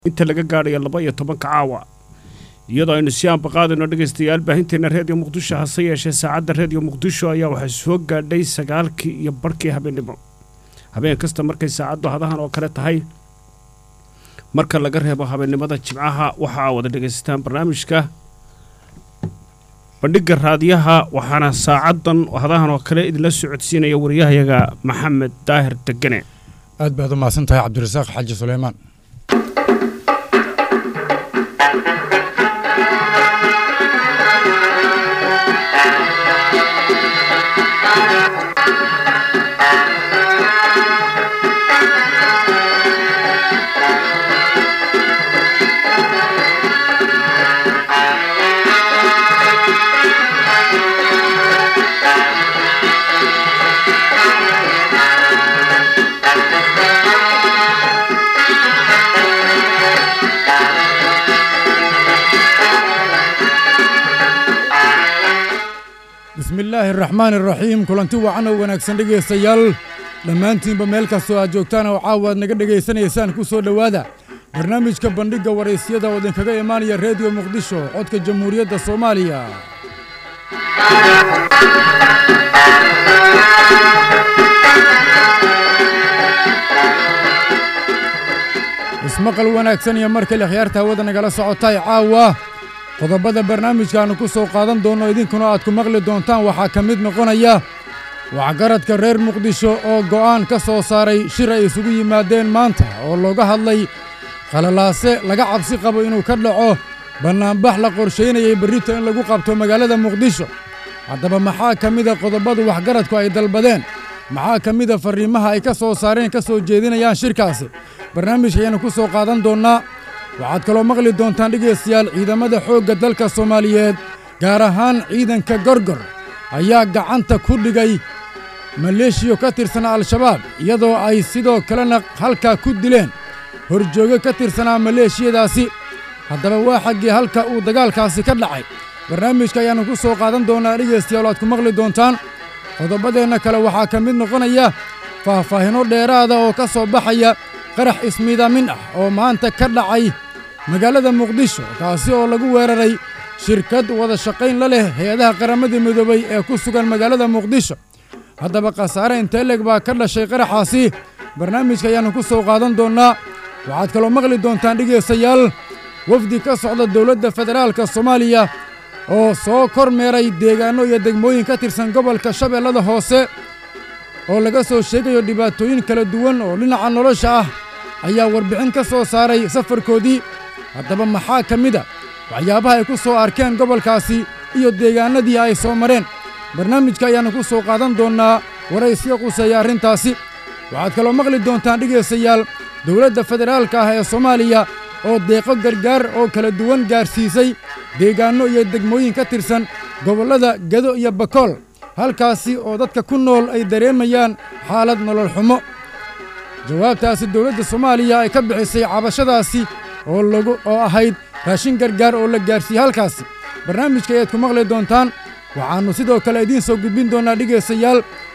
inta laga gaadhayo laba iyo tobanka caawa iyadoo aynu si aanbaqaadayno dhegaystayaal baahinteena reediyo muqdisho hase yeeshee saacadda reediyo muqdisho ayaa waxaa soo gaadhay sagaalkii iyo barhkii habeennimo habeen kasta markay saacaddu hadahan oo kale tahay marka laga reebo habeennimada jimcaha waxa aa wada dhegaysataan barnaamijka bandhigga raadiyaha waxaana saacaddan hadahan oo kale idinla socodsiinaya wariyahayaga maxamed daahir degane aad baad u mahadsan tahay cabdirasaaq xaaji suleymaan bismi illaahi araxmaan araxiim kulanti wacan oo wanaagsan dhegaystayaal dhammaantiinba meel kastoo aad joogtaan oo caawa aad naga dhegaysanaysaan ku soo dhowaada barnaamijka bandhigga waraysyada oo idinkaga imaanaya reediyo muqdisho codka jamhuuriyadda soomaaliya ismaqal wanaagsan iyo mar kale khiyaarta hawada nagala socotay caawa qodobada barnaamijkaannu ku soo qaadan doonno idinkuna aad ku maqli doontaan waxaa ka mid noqonaya waxgaradka reer muqdisho oo go'aan ka soo saaray shir ay isugu yimaadeen maanta oo looga hadlay khalalaase laga cabsi qabo inuu ka dhaco bannaanbax la qorshaynayay berrito in lagu qabto magaalada muqdisho haddaba maxaa ka mida qodobadu waxgaradku ay dalbadeen maxaa ka mida farriimaha ay ka soo saareen ka soo jeedinayaan shirkaasi barnaamijka ayaannu ku soo qaadan doonnaa waxaad kaloo maqli doontaan dhegaystayaal ciidamada xoogga dalka soomaaliyeed gaar ahaan ciidanka gorgor ayaa gacanta ku dhigay maleeshiyo ka tirsanaa al-shabaab iyadoo ay sidoo kalena halkaa ku dileen horjoogo ka tirsanaa maleeshiyadaasi haddaba waa xaggii halka uu dagaalkaasi ka dhacay barnaamijka ayaannu ku soo qaadan doonnaa dhegaystayaal aad ku maqli doontaan qodobadeenna kale waxaa ka mid noqonaya faahfaahinno dheeraada oo ka soo baxaya qarax ismiidaamin ah oo maanta ka dhacay magaalada muqdisho kaasi oo lagu weeraray shirkad wada shaqayn la leh hay-adaha qaramada midoobay ee ku sugan magaalada muqdisho haddaba khasaare inteeleg baa ka dhashay qaraxaasi barnaamijka ayaannu ku soo qaadan doonnaa waxaad kaloo maqli doontaan dhegaystayaal wafdi ka socda dowladda federaalka soomaaliya oo soo kor meeray deegaanno iyo degmooyin ka tirsan gobolka shabeellada hoose oo laga soo sheegayo dhibaatooyin kala duwan oo dhinaca nolosha ah ayaa warbixin ka soo saaray safarkoodii haddaba maxaa ka mida waxyaabaha ay ku soo arkeen gobolkaasi iyo deegaannadii ay soo mareen barnaamijka ayaannu ku soo qaadan doonnaa waraysiga quseeya arrintaasi waxaad kaloo maqli doontaan dhegaystayaal dowladda federaalka ah ee soomaaliya oo deeqo gargaar oo kala duwan gaarsiisay deegaanno iyo degmooyin ka tirsan gobollada gedo iyo bakool halkaasi oo dadka ku nool ay dareemayaan xaalad nolol xumo jawaabtaasi dowladda soomaaliya ay ka bixisay cabashadaasi oo lagu oo ahayd raashin gargaar oo la gaarsiiyey halkaasi barnaamijka ayaad ku maqli doontaan waxaannu sidoo kale idiin soo gudbin doonnaa dhegaystayaal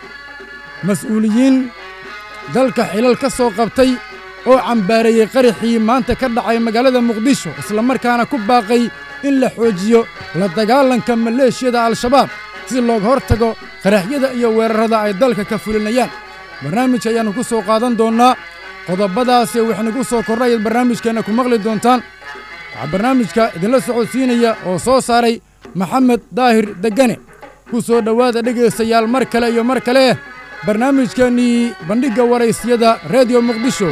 mas'uuliyiin dalka xilal ka soo qabtay oo cambaareeyey qaraxii maanta ka dhacay magaalada muqdisho islamarkaana ku baaqay in la xoojiyo la dagaalanka maleeshiyada al-shabaab si looga hor tago qaraxyada iyo weerarrada ay dalka ka fulinayaan barnaamijka ayaannu ku soo qaadan doonnaa qodobadaasi waxaynugu soo kordhayaad barnaamijkeenna ku maqli doontaan waxaa barnaamijka idinla socodsiinaya oo soo saaray maxamed daahir degane ku soo dhowaada dhegaystayaal mar kale iyo mar kale barnaamijkeennii bandhigga waraysyada reediyo muqdisho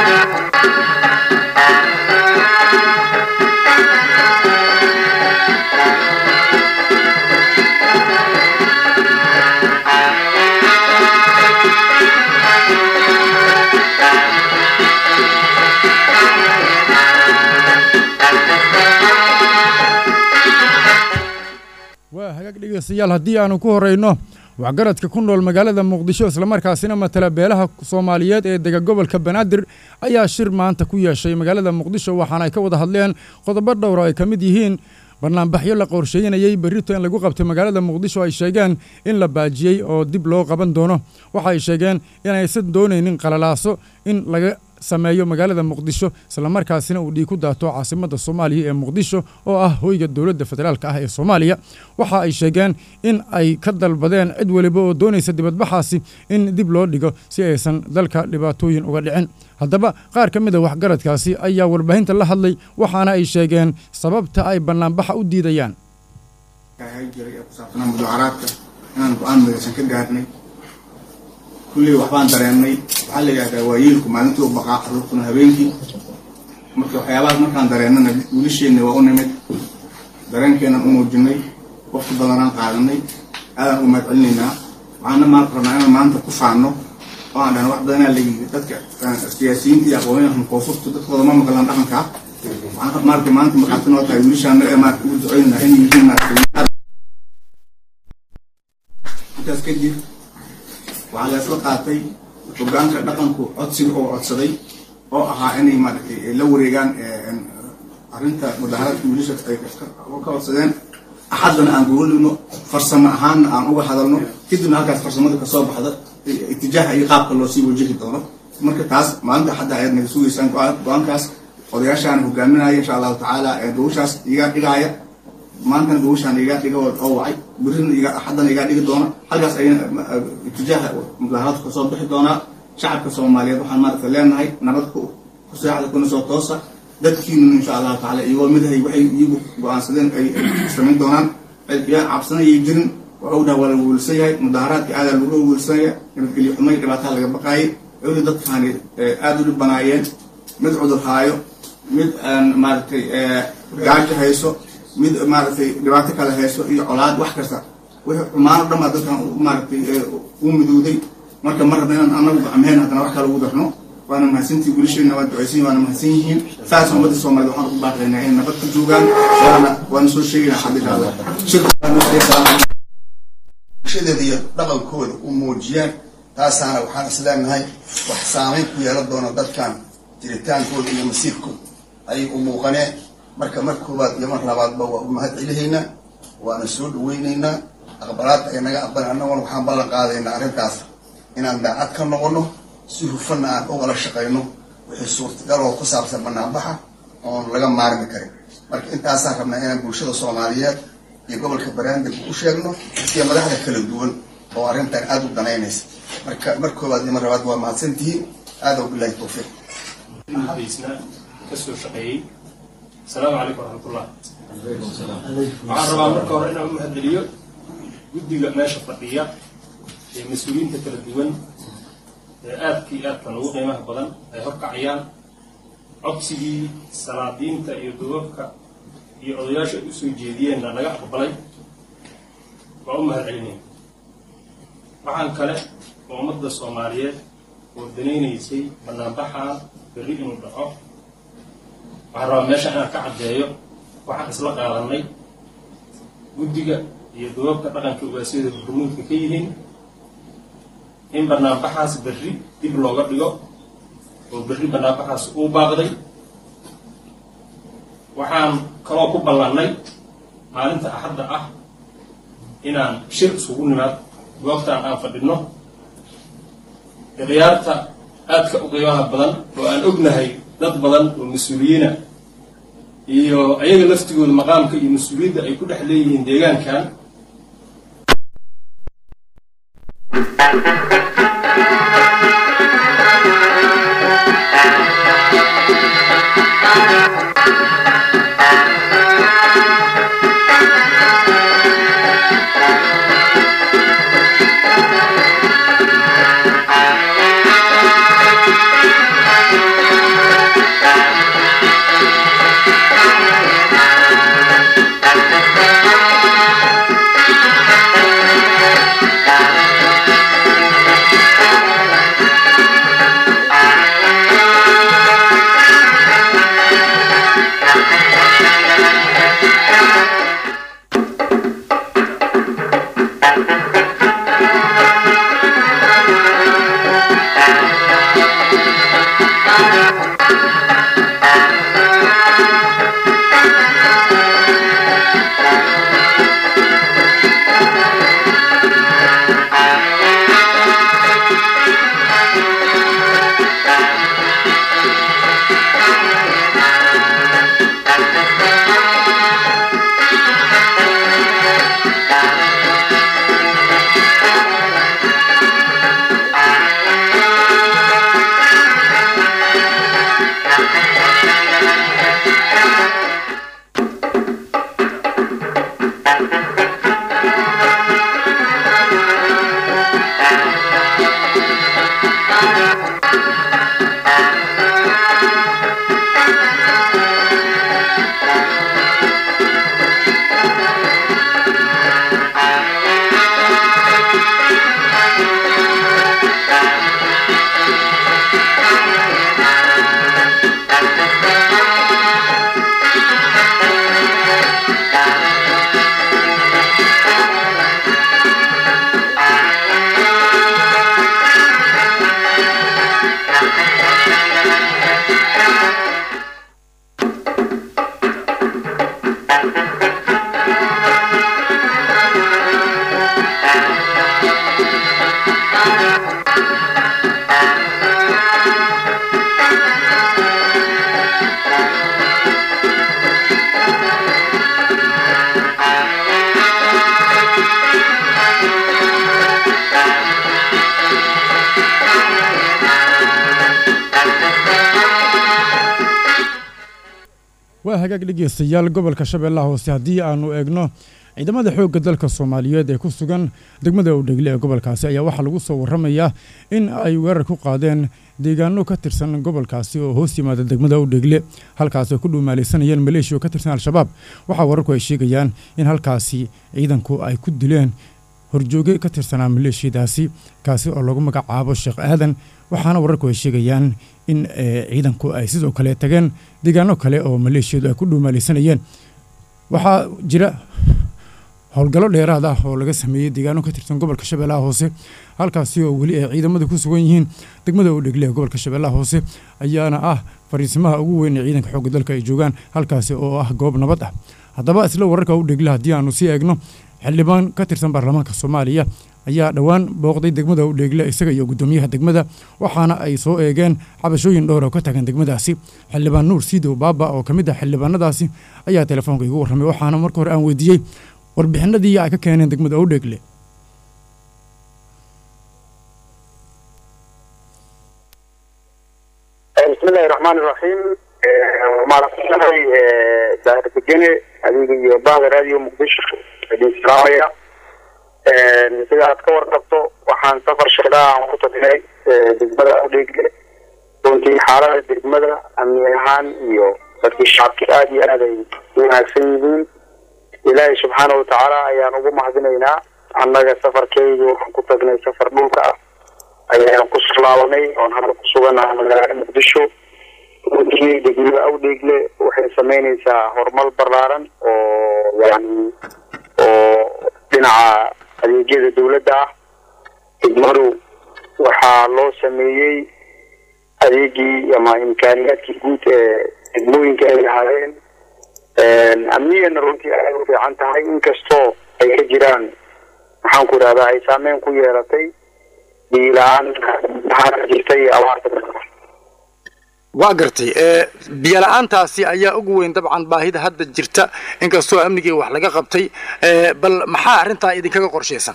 waa hagaag dhegaystayaal haddii aannu ku horrayno waxgaradka ku nool magaalada muqdisho islamarkaasina matala beelaha soomaaliyeed ee dega gobolka banaadir ayaa shir maanta ku yeeshay magaalada muqdisho waxaana ay ka wada hadleen qodobo dhowra ay ka mid yihiin barnaambaxyo la qorsheynayey berrito in lagu qabtay magaalada muqdisho ay sheegeen in la baajiyey oo dib loo qaban doono waxa ay sheegeen inaysan doonaynin qalalaaso in laga sameeyo magaalada muqdisho islamarkaasina uu dhiig ku daato caasimadda soomaaliya ee muqdisho oo ah hoyga dowladda federaalka ah ee soomaaliya waxa ay sheegeen in ay ka dalbadeen cid weliba oo doonaysa dibadbaxaasi in dib loo dhigo si aysan dalka dhibaatooyin uga dhicin haddaba qaar ka mid a waxgaradkaasi ayaa warbaahinta la hadlay waxaana ay sheegeen sababta ay bannaanbaxa u diidayaan jiray ee ku saabsanaa mudaaharaadka inaan go-aan midaysan ka gaarnay kulley waxbaan dareennay waxaa la yidhahdaa waa yiilku maalintii u baqaa carruurtuna habeenkii marka waxyaabahaas markaan dareennana wiilasheenna waa u nimid dareenkeennan u muujinay waqti badanaan qaadanay aadaan u mahad celinaynaa waxaana maan rabnaa inaan maanta ku faanno oo aan dhahno wax badanaa la yidhi dadka siyaasiyiinta iyo aqoonyahan koonfurta dadkooda ma maqlaan dhaqankaa waxaan maaragtay maanta markaati noo tahay wiilashaana ee maarata ugu ducoynaa inay yihiin maaragtay intaas kadib waxaa laysla qaatay hogaanka dhaqanku codsiga oo codsaday oo ahaa inay maaragtay la wareegaan arrinta mudaaharadka wiilasha ay ka codsadeen axaddana aan gogoligno farsamo ahaanna aan uga hadalno kadibna halkaas farsamada kasoo baxda itijaaha iyo qaabka loo sii wajihi doono marka taas maalinta xadda ayaad naga sugaysaan go-aankaas odayaashaan hogaaminaya insha allahu tacaala gawashaas iga dhigaaya maantana gawashaan iga dhiga oo wacay birina iga haddana iga dhigi doona halkaas ay itijaaha mudaaharadka kasoo bixi doonaa shacabka soomaaliyeed waxaan maaragta leenahay nabad ku ku seexda kuna soo toosa dadkiinuna insha allahu tacaala iyagoo midahay waxay iyagu go-aansadeen ay samayn doonaan yaa cabsanayay jirin waa ognaha waa lagu wiilsan yahay mudaaharaadka aadaa lagu wiilsanaya nabadgelyo xumay dhibaataa laga baqaayay weli dadkaani aada u dhibanaayeen mid cudur haayo mid maaragtay gaajo hayso mid maaragtay dhibaato kale hayso iyo colaad wax kasta wixii xumaano dhan baa dadkan maaragtay u midowday marka ma rabna inaan anagu gacmeheen haddana wax kale ugu darno waana mahadsantii wiilasheena waa ducaysan waana mahadsan yihiin saas ummadda soomaaliyed waxaan ugu baaqaynaa inay nabad ku joogaan waana waana soo sheegaynaa xadda bulshadeeda iyo dhaqankooda u muujiyaan taasaana waxaan isleenahay wax saamayn ku yeelan doona dadkan jiritaankooda iyo masiirkooda ayay u muuqaneen marka mar koowaad iyo mar labaadba waa u mahad celihaynaa waana soo dhaweynaynaa aqbalaadka ay naga aqbaleen annaguna waxaan ballan qaadaynaa arrintaas inaan daacad ka noqono si hufanna aan ugala shaqayno wixii suurtagal oo ku saabsan banaanbaxa oon laga maarmi karin marka intaasaan rabnaa inaan bulshada soomaaliyeed iyo gobolka baraandeg u sheegno iyo madaxda kala duwan oo arrintan aada u danaynaysa marka mar koowaad iyo mar labaad waa mahadsantihiin aada bilahi tawfiiq baysna kasoo shaqeeyey asalaamu calaykum waraxmatullah waxaan rabaa marka hore inaan u mahadceliyo guddiga meesha fadhiya ee mas-uuliyiinta kala duwan ee aadkii aadkan ugu qiimaha badan ay horkacayaan codsigii salaadiinta iyo dubabka iyo odayaasha ay usoo jeediyeenna naga aqbalay waa u mahad celinaya waxaan kale oo ummadda soomaaliyeed oo danaynaysay banaanbaxaan berri inuu dhaco waxaan rabaa meesha inaan ka caddeeyo waxaan isla qaadanay guddiga iyo dubabka dhaqanka ugaasyada hormuudka ka yihiin in banaanbaxaas berri dib looga dhigo oo berri banaanbaxaas uu baaqday waxaan kaloo ku ballannay maalinta axadda ah inaan shir isugu nimaad goobtaan aan fadhinno khiyaarta aadka u qiimaha badan oo aan ognahay dad badan oo mas-uuliyiina iyo ayaga laftigooda maqaamka iyo mas-uuliyadda ay ku dhex leeyihiin deegaankan Thank you. waa hagaag dhegeystayaal gobolka shabeellaha hoose haddii aanu eegno ciidamada xoogga dalka soomaaliyeed ee ku sugan degmada udhegle ee gobolkaasi ayaa waxaa lagu soo warramayaa in ay weerar ku qaadeen deegaano ka tirsan gobolkaasi oo hoos yimaada degmada udhegle halkaasi ay ku dhuumaalaysanayeen maleeshiya oo ka tirsan al-shabaab waxaa wararku ay sheegayaan in halkaasi ciidanku ay ku dileen horjooge ka tirsanaa maleeshiyadaasi kaasi oo lagu magacaabo sheekh aadan waxaana wararku ay sheegayaan in ciidanku ay sidoo kale tageen deegaano kale oo maleeshiyadu ay ku dhuumaalaysanayeen waxaa jira howlgallo dheeraad ah oo laga sameeyey deegaano ka tirsan gobolka shabeellaha hoose halkaasi oo weli ay ciidamada ku sugan yihiin degmada u dhegle ee gobolka shabeellaha hoose ayaana ah fariisimaha ugu weyn ee ciidanka xoogga dalka ay joogaan halkaasi oo ah goob nabad ah haddaba isla wararka u dhegle haddii aanu sii eegno xildhibaan ka tirsan baarlamaanka soomaaliya ayaa dhowaan booqday degmada u dheegle isaga iyo guddoomiyaha degmada waxaana ay soo eegeen cabashooyin dhowr oo ka tagan degmadaasi xildhibaan nuur siidow baaba oo ka mid ah xildhibaanadaasi ayaa telefoonka igu warramay waxaana marka hore aan weydiiyey warbixinadii ay ka keeneen degmada u dheegle bismillahi raxmaani raxiim maaragtanahay daahirkagene adiga iyo bahda raadiyo muqdisho idin salaamaya sida aad ka warqabto waxaan safar shaqdaa aan ku tagnay degmada udheegle runtii xaalada degmada amni ahaan iyo dadkii shacabki aada iyo aad ay u wanaagsan yihiin ilaahay subxaana watacaala ayaan ugu mahadinaynaa annaga safarkeyga waxaan ku tagnay safar dhulka ah ayaan ku laabanay oon hadda ku suganaha magaalada muqdisho runtii degmada awdheegle waxay sameyneysaa horumar ballaaran oo yani oo dhinaca adeegyada dawladda ah degmadu waxaa loo sameeyey adeegii ama imkaaniyaadkii guud ee degmooyinka ay lahaayeen amniyana runtii aad u fiican tahay inkastoo ay ka jiraan maxaan ku idhahdaa ay saameyn ku yeelatay biila-aan jirta iyo abaarta waa gartay biyo la-aantaasi ayaa ugu weyn dabcan baahida hadda jirta inkastoo amnigii wax laga qabtay bal maxaa arrintaa idinkaga qorshaysan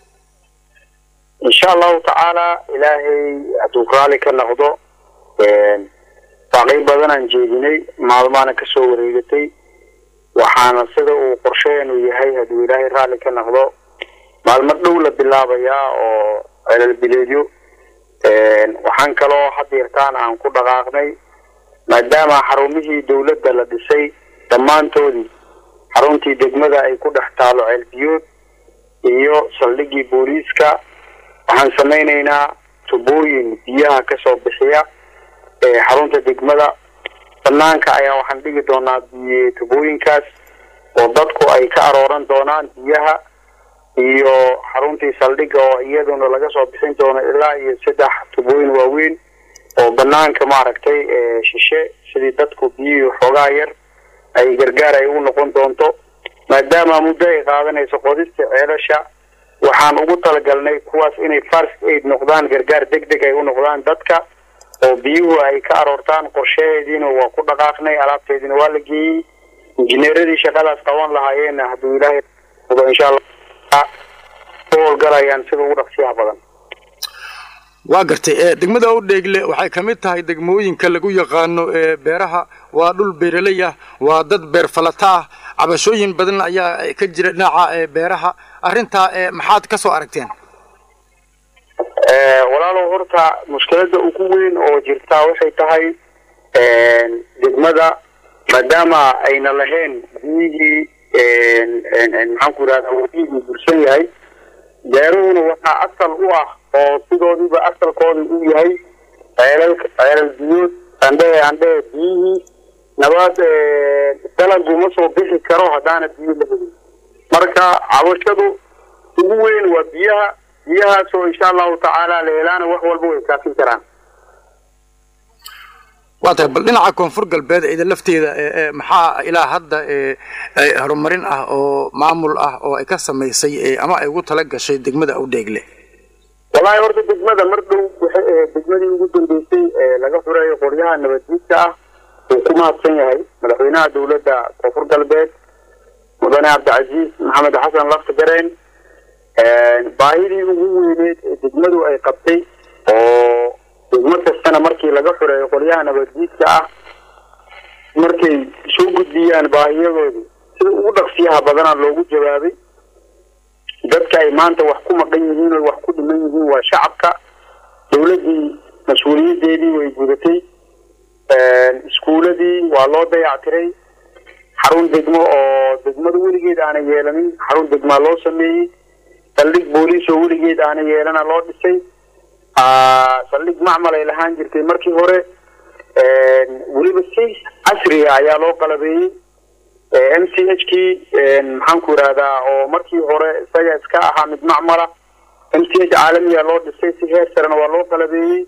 insha allahu tacaala ilaahay hadduu raali ka noqdo baaqay badanaan jeedinay maalmaana kasoo wareegatay waxaana sida uu qorsheenu yahay hadduu ilaahay raalli ka noqdo maalmo dhow la bilaabayaa oo celalbileedyo waxaan kaloo hadeertaan aan ku dhaqaaqnay maadaama xarumihii dawladda la dhisay dhammaantoodii xaruntii degmada ay ku dhex taalo ceelbiyood iyo saldhiggii booliiska waxaan samaynaynaa tubooyin biyaha kasoo bixiya ee xarunta degmada banaanka ayaa waxaan dhigi doonaa biy tubooyinkaas oo dadku ay ka arooran doonaan biyaha iyo xaruntii saldhigga oo iyaduna laga soo bixin doono ilaa iyo saddex tubooyin waaweyn oo banaanka maaragtay shishe sidii dadku biyihii xoogaa yar ay gargaar ay u noqon doonto maadaama muddo ay qaadanayso qodista ceelasha waxaan ugu talagalnay kuwaas inay first aid noqdaan gargaar deg deg ay u noqdaan dadka oo biyuhu ay ka aroortaan qorshaheediina waa ku dhaqaaqnay alaabteediina waa la geeyey injineeradii shaqadaas qaban lahaayeenna hadduu ilaahay insha allah u howlgalayaan sida ugu dhaqsiyaha badan waa gartay degmada u dheegle waxay ka mid tahay degmooyinka lagu yaqaano ee beeraha waa dhul beeraley ah waa dad beer falata ah cabashooyin badan ayaa ka jira dhinaca beeraha arrintaa maxaad ka soo aragteen walaalow horta mushkilada ugu weyn oo jirtaa waxay tahay degmada maadaama ayna lahayn biyihii maxaan ku idhahdaa wadihii bursan yahay beeruhuna waxaa asal u ah oo sidoodiiba asalkooda u yahay ceelal ceelal biyood andhehe andhehe biyihii nabaad dalagu ma soo bixi karo haddaana biyo la helin marka cabashadu ugu weyn waa biyaha biyahaas oo insha allahu tacaala la helaana wax walba way kaafin karaan waa tahay bal dhinaca koonfur galbeed ida lafteeda maxaa ilaa hadda horumarin ah oo maamul ah oo ay ka samaysay ama ay ugu tala gashay degmada awdheegle wallaahi horta degmada mar dhow waxay ahayd degmadii ugu dambeysay ee laga xureeyo qoryaha nabaddiidka ah uu ku mahadsan yahay madaxweynaha dowladda koonfur galbeed mudane cabdicasiis maxamed xasan lafta gareen baahidii ugu weyneed ee degmadu ay qabtay oo degmo kastana markii laga xureeyo qolyaha nabaddiidka ah markay soo gudbiyaan baahiyadoodii sida ugu dhaqsiyaha badanaa loogu jawaabay dadka ay maanta wax ku maqan yihiin oo wax ku dhiman yihiin waa shacabka dowladdii mas-uuliyadeedii way gudatay iskuuladii waa loo dayactiray xarun degmo oo degmada weligeed aanay yeelanin xarun degmaa loo sameeyey saldhig booliis oo weligeed aanay yeelana loo dhisay saldhig macmal ay lahaan jirtay markii hore weliba si casriga ayaa loo qalabeeyey m c h kii maxaan ku yidhahdaa oo markii hore isaga iska ahaa mid macmala m c h caalamiya loo dhisay si heer sarena waa loo qalabeeyey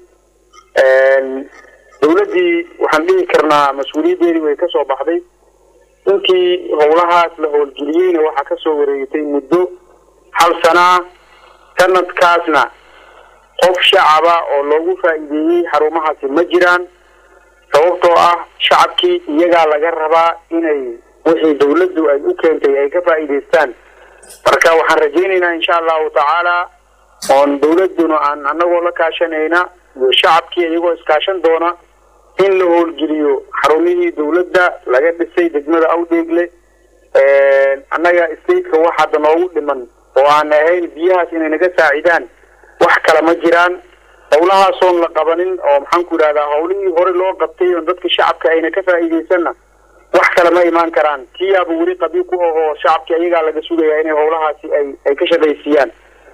dowladdii waxaan dhihi karnaa mas-uuliyaddeedii way kasoo baxday intii howlahaas la howlgeliyeyna waxaa kasoo wareegtay muddo hal sanaa sanadkaasna qof shacaba oo loogu faa'iideeyey xarumahaasi ma jiraan sababtoo ah shacabkii iyagaa laga rabaa inay wixii dawladdu ay u keentay ay ka faa'iidaystaan marka waxaan rajaynaynaa insha allahu tacaala oon dawladduna aan anagoo la kaashanayna iyo shacabkii iyagoo iskaashan doona in la howlgeliyo xarumihii dawladda laga dhisay degmada awdheegle annaga stateka wax hadda noogu dhiman oo aan ahayn biyahaas inay naga saacidaan wax kale ma jiraan howlahaasoon la qabanin oo maxaan ku yidhahdaa howlihii hore loo qabtay oon dadka shacabka ayna ka faa'iidaysanna wax kale ma imaan karaan kiyaaba weli qabiil ku ahoo shacabkii ayagaa laga sugayaa inay howlahaasi ay ay ka shaqaysiiyaan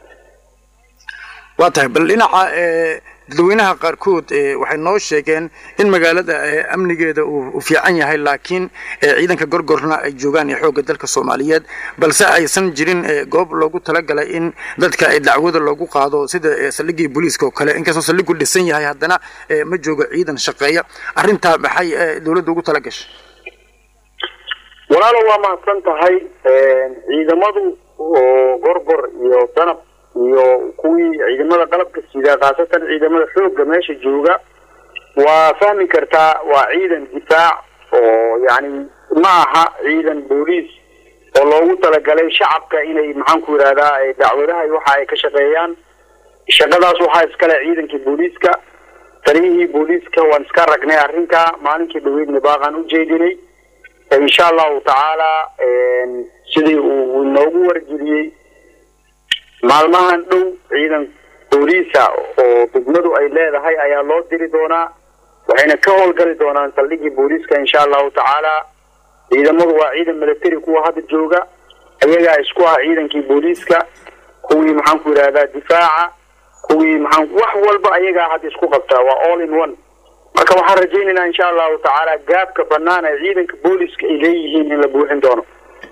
waa tahay bal dhinaca dadweynaha qaarkood waxay noo sheegeen in magaalada amnigeeda uu fiican yahay laakiin ciidanka gorgorna ay joogaan xoogga dalka soomaaliyeed balse aysan jirin goob loogu talagalay in dadka dacwada loogu qaado sida saldhigii booliiska oo kale inkastoo saldhigu dhisan yahay haddana ma joogo ciidan shaqeeya arrintaa maxay dowladda ugu talagashay walaalo waa mahadsan tahay ciidamadu oo gorgor iyo danab iyo kuwii ciidamada qalabka sida khaasatan ciidamada xoogga meesha jooga waa fahmi kartaa waa ciidan difaac oo yacni ma aha ciidan booliis oo loogu talagalay shacabka inay maxaan ku yidhahdaa dacwadaha iyo waxa ay ka shaqeeyaan shaqadaas waxaa iskale ciidankii booliiska taliyihii booliiska waan iska ragnay arrinka maalinkii dhaweydna baaqaan u jeedinay insha allahu tacaala sidii uu inoogu wargeliyey maalmahan dhow ciidan booliisa oo degmadu ay leedahay ayaa loo diri doonaa waxayna ka howlgali doonaan saldhigii booliiska insha allahu tacaala ciidamadu waa ciidan military kuwa hadda jooga ayagaa isku ah ciidankii booliiska kuwii maxaan ku yidhahdaa difaaca kuwii maxaan wax walba ayagaa hadda isku qabtaa waa all in one marka waxaan rajaynaynaa insha allahu tacaala gaabka banaan ee ciidanka booliiska ay leeyihiin in la buuxin doono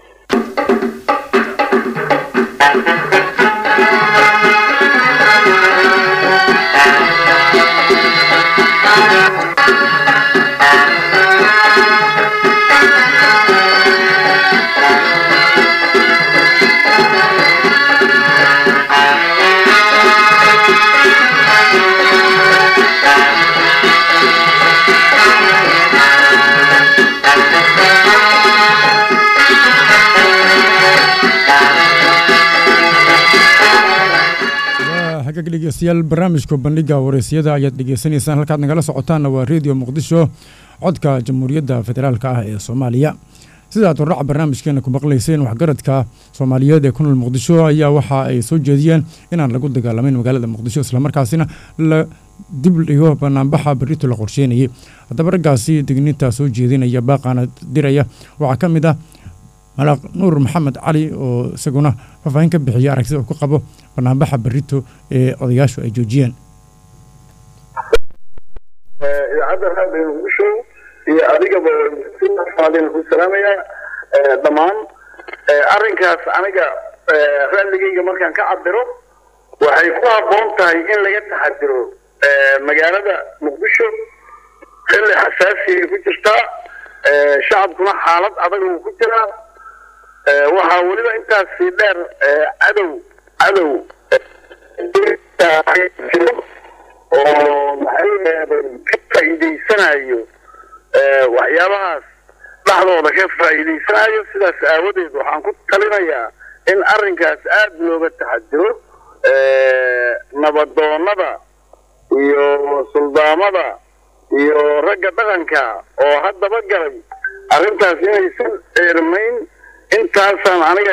dhegeystayaal barnaamijka bandhiga wareysiyada ayaad dhegeysanaysaan halkaad nagala socotaanna waa redio muqdisho codka jamhuuriyadda federaalk ah ee soomaaliya sidaad hordhaca barnaamijkeena ku maqlayseen waxgaradka soomaaliyeed ee ku nool muqdisho ayaa waxa ay soo jeediyeen inaan lagu dagaalamayn magaalada muqdisho islamarkaasina la dib dhigo banaanbaxa berito la qorsheynayay haddaba raggaasi digniinta soo jeedinaya baaqaana diraya waxaa ka mid ah malaaq nuur maxamed cali oo isaguna faahfaahin ka bixiya aragtida uu ku qabo banaanbaxa berito ee odayaashu ay joojiyeen idaacadda raadiyo muqdisho iyo adigaba simaadin ku salaamaya dhammaan arrinkaas aniga raalligayga markaan ka cabiro waxay ku habboon tahay in laga taxadiro magaalada muqdisho xilli xasaasiyay ku jirtaa shacabkuna xaalad adag uu ku jiraa waxaa weliba intaasi dheer cadow cadow oo maxay ka faa'iidaysanayo waxyaabahaas dhaxdooda ka faa'iidaysanayo sidaas aawadeed waxaan ku talinayaa in arrinkaas aada looga taxadiro nabadoonnada iyo suldaamada iyo ragga dhaqanka oo haddaba galay arrintaas inaysan eermayn intaasaan aniga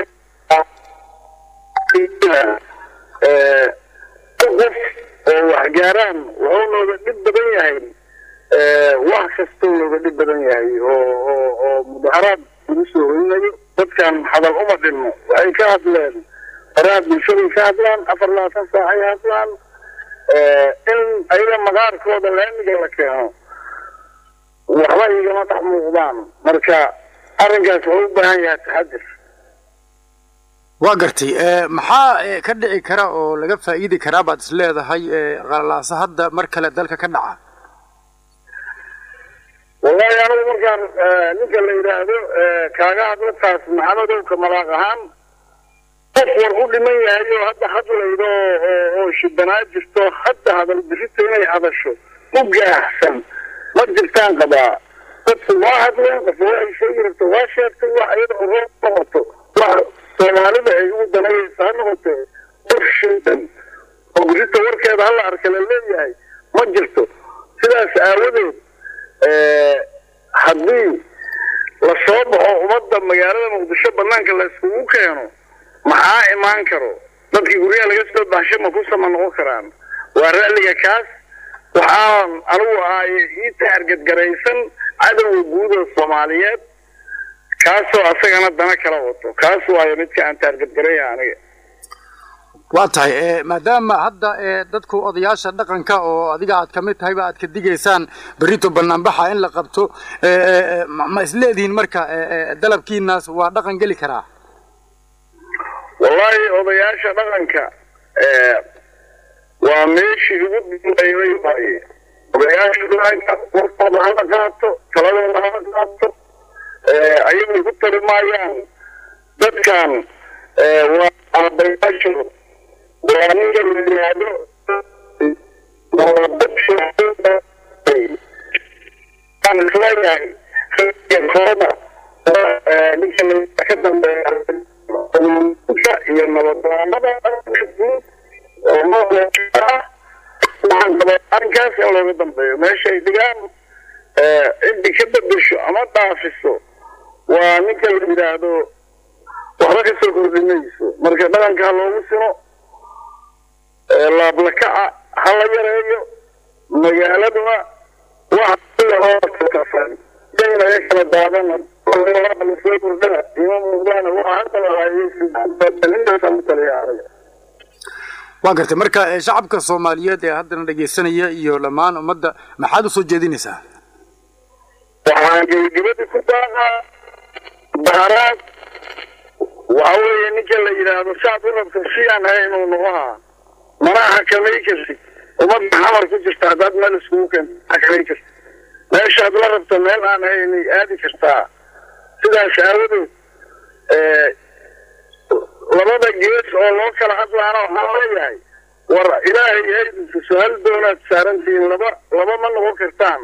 Eh, qof oo waxgaaraan wuxuu nooga dhib badan yahay eh, wax kastoo nooga dhib badan yahay oo oo oo mudaharaad lagu soo horinayo dadkan hadal uma dhinno waxay ka hadleen faraha bulshaday ka hadlaan afar labaatan saacay hadlaan Eh, in ayaga maqaarkooda laamiga la keeno waxba igama dhex muuqdaan marka arrinkaas wuxuu u baahan yahay taxadir waa gartay ee, maxaa ee, ka dhici kara oo laga faa'iidi karaa baad is leedahay ee, qalalaasa hadda mar kale dalka ka dhaca wallahi anigu markaan eh, ninka la yidhaahdo eh, kaaga hadla taas maxamedowka malaaq ahaan qof war u dhiman yahay oo hadda hadlaydo oo- oo oo shibanaa jirto hadda hadal birito inay hadasho u gaaxsan ma jirtaan qabaa dadku waa hadleen qof waxay sheegi rabto waa sheegtay wax iyada oo roob noqoto wax soomaalida ay ugu danayaysa ha noqotee qof shindan oo birito warkeeda hala arka la leeyahay ma jirto sidaas aawadeed eh, haddii la soo baxo ummadda magaalada muqdisho banaanka la iskugu keeno maxaa imaan karo dadkii guryaha laga soo baxshay ma ku sama noqon karaan waa ra'liga kaas waxaan anigu ahay ii taargadgaraysan cadowga guud oo soomaaliyeed kaasoo asagana dana kala wato kaas waayo midka aan taargadgaraya aniga waa tahay ee, maadaama hadda ee, dadku odayaasha dhaqanka oo adiga aad ka mid tahayba aad ka digaysaan berrito banaanbaxa in la qabto ee, ee, ee, ma ma isleedihiin marka ee, ee, dalabkiinaas waa dhaqan geli karaa wallahi odayaasha dhaqanka eh, waa meeshii ugu dambeeyay waaye odayaasha dhaqanka warkooda hala qaato taladooda hala qaato eh, ayagu ku tali maayaan dadkan eh, waa aabayaashood waa ninka la yidhaahdo waa dadka aan isleeyahay kooda ninka la ka dambeeya ka iyo nabaddoonada guud oo nooleeya ah waxaan qabaa arrinkaas in looga dambeeyo meeshay dhigaan ciddi ka bedesho ama dhaafiso waa ninka la yidhaahdo waxba ka soo kordhinayso marka dhaqanka ha loogu sino laablakaca ha la yareeyo magaaladuna wax hookafan daynaga kala daadana soo kordhana ima muuqdaana waxa hadda lahaayenintaasaan u taliya aniga waa gartay marka ee, shacabka soomaaliyeed ee haddana dhegaysanaya iyo dhammaan ummadda maxaad usoo jeedinaysaa waxaan gebagabadii ku daaqaa baharaad waxa weeye ninka la yidhaahdo saad u rabto si aan ahay inuu noqohaa mana xakamay kartid ummadda xamar ku jirta haddaad meel iskugu keento xakamay kartid meeshaad la rabto meel aan ahaynay aadi kartaa sidaas aawadeed labada gees oo loo kala hadlaana waxaan leeyahay war ilaahay haydinta su-aal doonaad saarantihiin laba laba ma noqon kartaan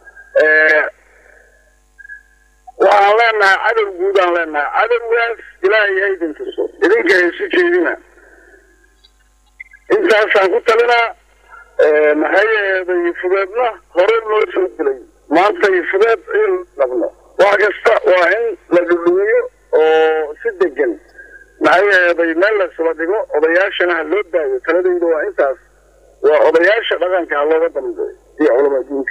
waxaan leenahay cadow guudaan leenahay cadowgaas ilaahay haydin tuso idinka haysu jeedina intaasaan ku talinaa maxay yeeday fudeedna hore noo soo dilay maanta fudeed in dhabno wax kasta waa in la dhudhumiyo oo si degan maxay yeeday meel laysula dhigo odayaashana ha loo daayo taladayda waa intaas waa odayaasha dhaqanka ha looga dambeeyo iyo culamaa diinka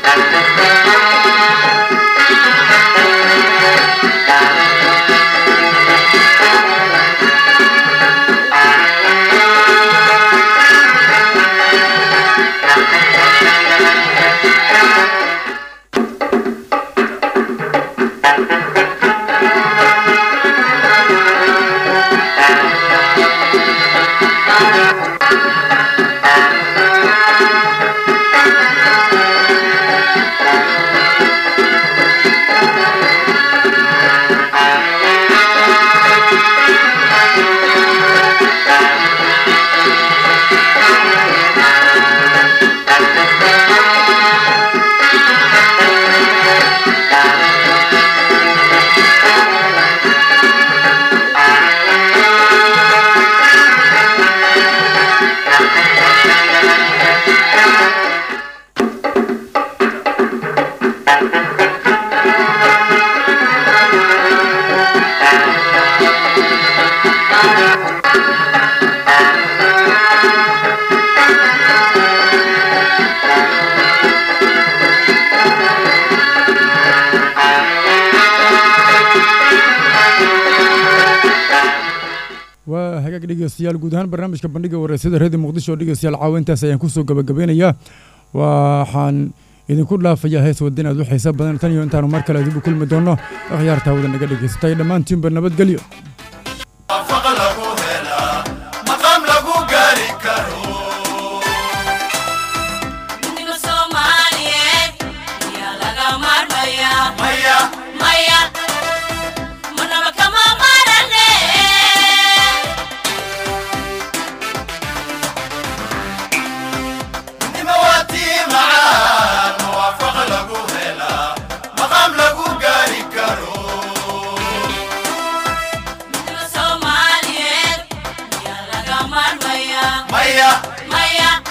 Thank waa hagaag dhegeystayaal guud ahaan barnaamijka bandhiga wareysada reedi muqdisho oo dhegeystayaal caawa intaas ayaan kusoo gabagabeynayaa waxaan idinku dhaafayaa hees wadin aad u xiisa badan tan iyo intaanu mar kale dib u kulmi doono akhyaarta hawada naga dhegeysatay dhammaantiinba nabadgelyo Midnimo Soomaaliyeed ayaa laga maarmayaa. Maya, marnaba kama maarane. Midnimo Soomaaliyeed ayaa laga maarmayaa. Maya,